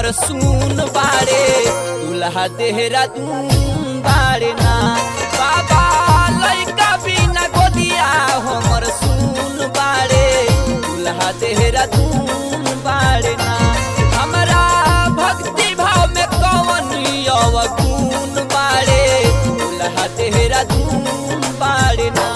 हमर सुन बाड़े दुल्हा देहरादून बाड़े ना बाबा लइका बिना गोदिया हमर सुन बाड़े दुल्हा देहरादून बाड़े ना हमरा भक्ति भाव में कवन अवगुण बाड़े दुल्हा देहरादून बाड़े ना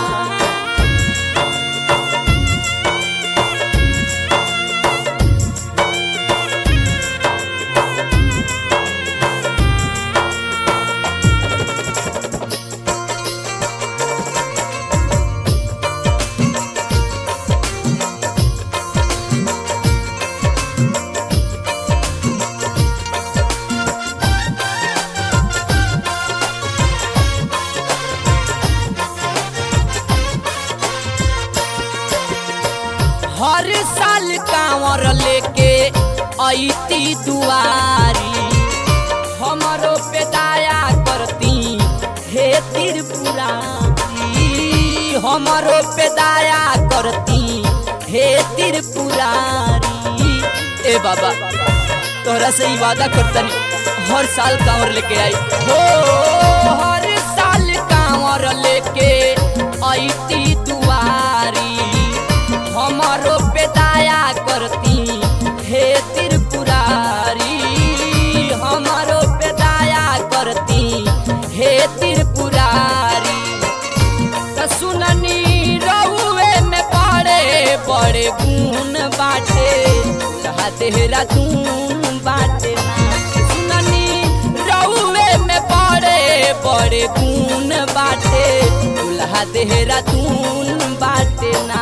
हर साल कांवर लेके ऐती दुआरी हमरो पे दया करती हे त्रिपुरारी हमरो पे दया करती हे त्रिपुरारी ए बाबा तोहरा से ही वादा करतनी हर साल कांवर लेके आई हो हर साल कांवर लेके ऐती दुआरी हमारो पे दया करती हे त्रिपुरारी हमारो पे दया करती हे त्रिपुरारी त सुननी रहुए में बड़े बड़े गुण बाटे कहा देहरादून बाटे ना सुननी रहुए में बड़े बड़े गुण बाटे दुल्हा देहरादून बाटे ना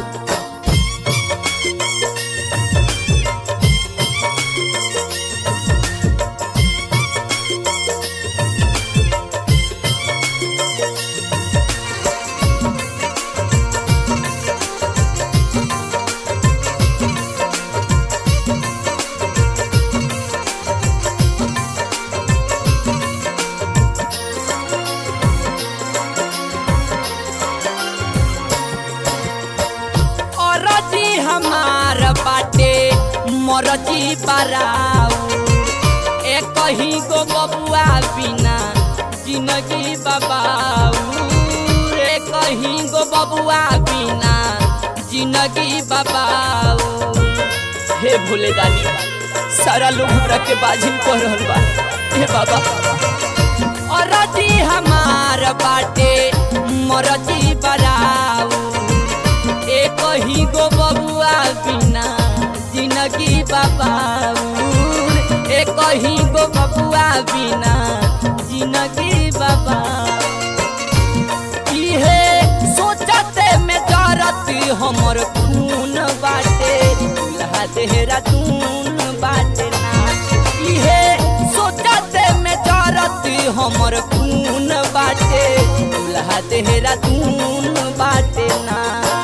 औरजी हमार बाटे मरजी बराऊ ए कहीं गो बबुआ बिना जिंदगी बबाऊ रे कहीं गो बबुआ बिना जिंदगी बबाऊ हे भोले दानी सारा लोग हमरा के बाजिन कह रहल बा हे बाबा औरजी हमार बाटे मरजी बराऊ एक ही गो बबुआ बिना जिंदगी बाबाउर एक ही गो बबुआ बिना जिंदगी बाबा इहे सोचते में जरत हमर खून बाटे दुल्हा देहरादून बाटे ना इहे सोचते में जरत हमर खून बाटे दुल्हा देहरादून बाटे ना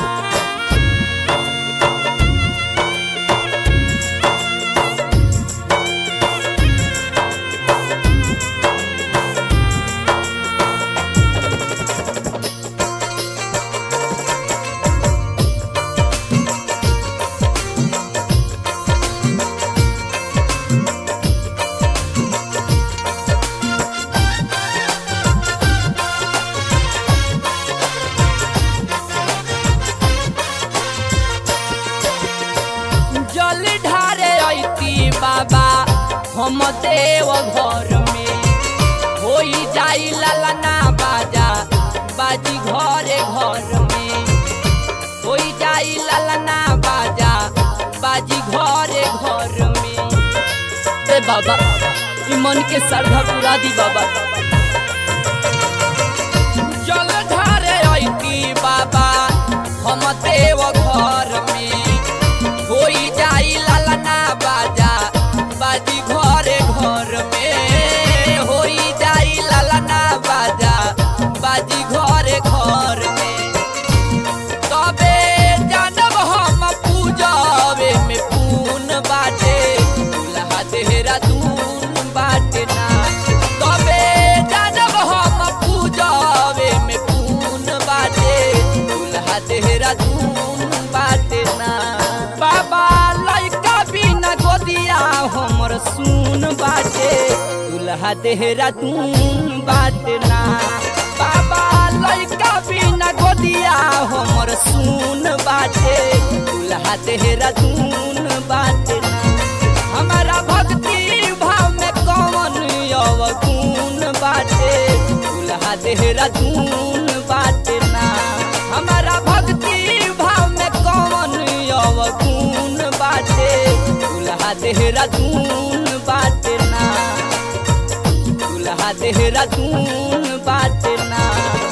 जल ढारे ऐती बाबा हम देव घर में होई जाई ललना बाजा बाजी घरे घर में होई जाई ललना बाजा बाजी घरे घर में ए बाबा ई मन के श्रद्धा पूरा दी बाबा जल ढारे ऐती बाबा हम देव घर में होई जाई ललना बाजा बाजी घरे घर में होई जाई ललना बाजा बाजी घरे घर में तबे जानब हम पूजबे में पून बाटे दुल्हा देहरादून बाटे ना तबे दूल्हा देहरादून बाटना बाबा लड़का बिना गोदिया हमर सुन बाटे दूल्हा देहरादून बाटना हमारा भक्ति भाव में कौन अवगुण बाटे दूल्हा देहरादून बाटना हमारा भक्ति भाव में कौन अवगुण बाटे दूल्हा देहरादून बाटना दूल्हा देहरादून बाटना